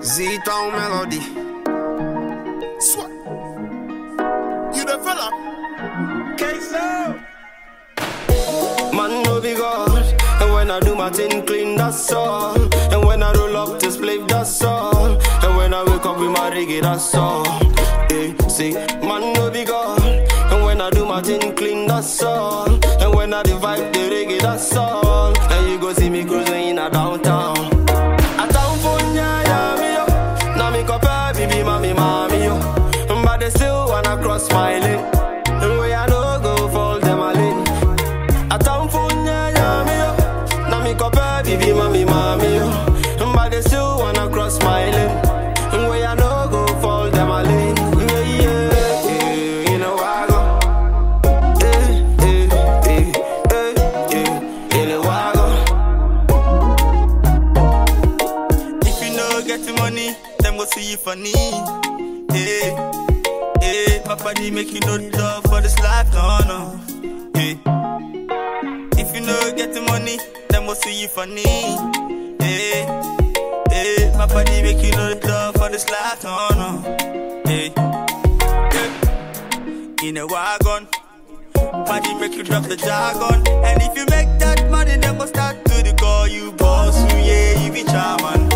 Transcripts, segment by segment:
Z-Town Melody. Swat. You the fella? Man no be God. And when I do my thing clean, that's all. And when I roll up to split, that's all. And when I wake up with my reggae, that's all. Hey, see, man no be God. And when I do my thing clean, that's all. And when I divide the reggae, that's all. And you go see me cruising in a downtown. A town for nyaya me yo. Now me compare baby mommy mommy yo. But they still wanna cross my lane. And where I no go fall them a lane. A town for nyaya me yo. Now me compare baby mommy mommy yo. But they still wanna cross my lane. And where I no go fall them a lane. Yeah yeah. yeah. You know I go. Eh, eh, eh, eh, eh. You know I go. If you no get the money, them go see you funny. Hey, hey, my body make you no love for this life, no, no. Hey. If you no get the money, them go see you funny. Hey, hey, my body make you no love for this life, no, no. Hey, hey. In a wagon. Body make you drop the jargon. And if you make that money, then go start to the call you boss. You, yeah, you be charman.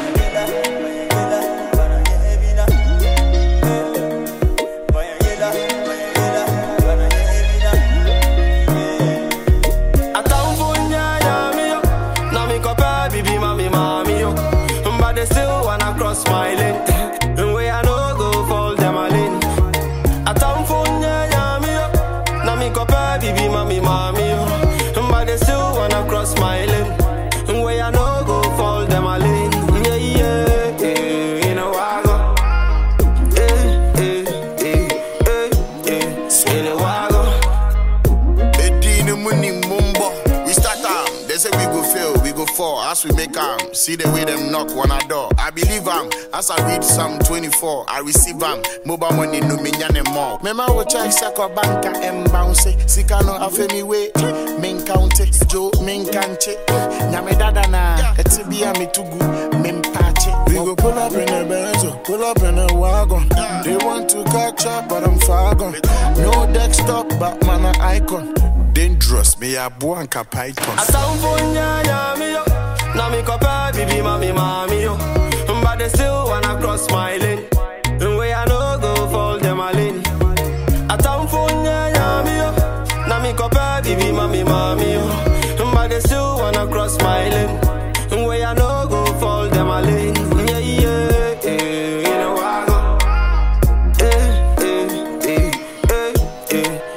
A town for nyaya me yo. Now me compare baby mommy mommy yo. But they still wanna cross my lane. And where I no go fall them a lane. A town for nyaya me yo. Now me compare baby mommy mommy yo. But they still wanna cross my lane. And where I no go fall them a lane. Yeah yeah yeah. You know I go. Eh eh eh eh eh. You know I go. Edini muni mumbo. We start am. They say we go fail, we go fall. As we make am, see the way them knock on our door. I believe am. As I read Psalm 24, I receive am. Mobile money no me nyane more. Mema wo check sako banka em bounce. Sika no afemi we. Min count it. Joe min kanche. Nyame dada na. Eti bia me tugu. Min pache. We go pull up in a Benzo, pull up in a wagon. They want to catch up, but I'm far gone. No desktop, but man a icon. Dangerous, me a buanka python. A town for nyaya me yo. Now me compare baby mommy mommy yo. But they still wanna cross my lane. And where I no go fall them a lane. A town for nyaya me yo. Now me compare baby mommy mommy yo. But they still wanna cross my lane. And where I no go fall them a lane. Yeah yeah yeah. You know I go. Eh eh eh eh eh.